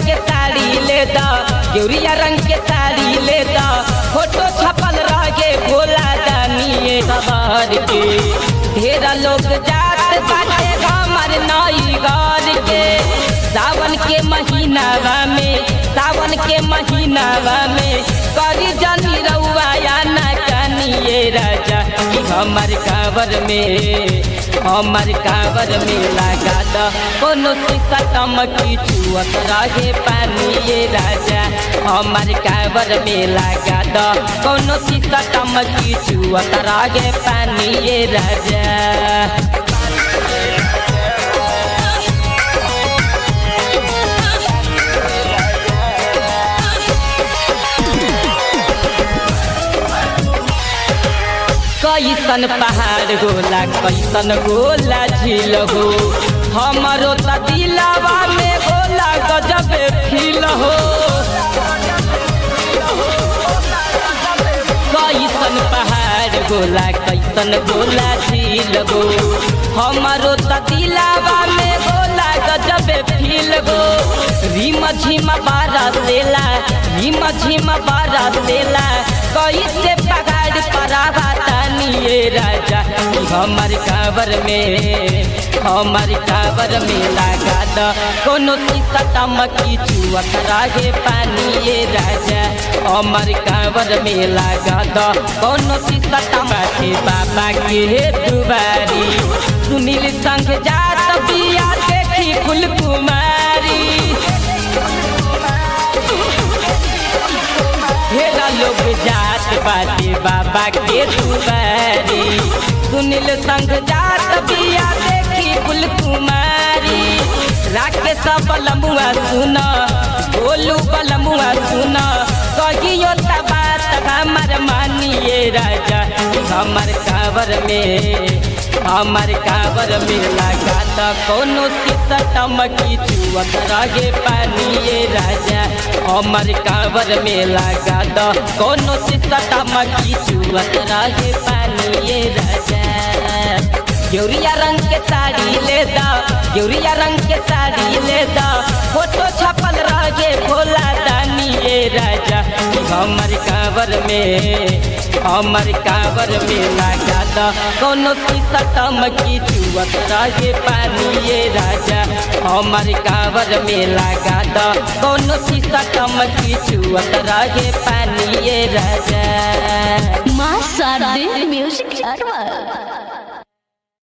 के साड़ी ले दा गेउरिया रंग के साड़ी ले दा फोटो छपल रहे भोला दानिए सवार के ढेरा लोग जात बाटे हमर नई घर के सावन के महीनावा में सावन के महीनावा में करी जनी रउआ या ना कानिए राजा कि हमर कावर में हमर कावर में लगा द कोनो शीशा टमकी चुअत रहे पानी ये राजा हमर कावर में लगा द कोनो शीशा टमकी चुअत रहे पानी ये राजा कैसन पहाड़ होला कैसन गोला झील हो हमरो त दिलावा में गोला गजब फील हो कैसन पहाड़ गोला कैसन गोला झील हो हमरो त दिलावा में गोला गजब फील हो रिम झिम बारा सेला रिम झिम बारा सेला कैसे पहाड़ परावा तानिए राजा हमर कावर में हमर कावर में लगा द कोनो शीशा टमकी चुअत रहे पानी राजा हमर कावर में लगा द कोनो शीशा टमकी बाबा के दुबारी सुनील संग जात बिया देखी फुल कुमारी ढेरा लोग जात बाटे बाबा के दुबारी सुनील संग जात बिया देखी फुल कुमारी राकेश बलमुआ सुन बोलू बलमुआ सुन कहियो त बात हमर मानिए राजा हमर कावर में हमर कावर में लगा त कोनो शीशा टमकी चुअत रहे पानी राजा हमर कावर में लगा द कोनो शीशा टमकी चुअत रहे पानी राजा गेउरिया रंग के साड़ी ले दा गेउरिया रंग के साड़ी ले दा फोटो छपल रहे भोला दानी ये राजा हमर कावर में हमर कावर में लगा द कोनो शीशा टमकी चुअत रहे पानी ये राजा हमर कावर में लगा द कोनो शीशा टमकी चुअत रहे पानी ये राजा माँ शारदे म्यूजिक अरवा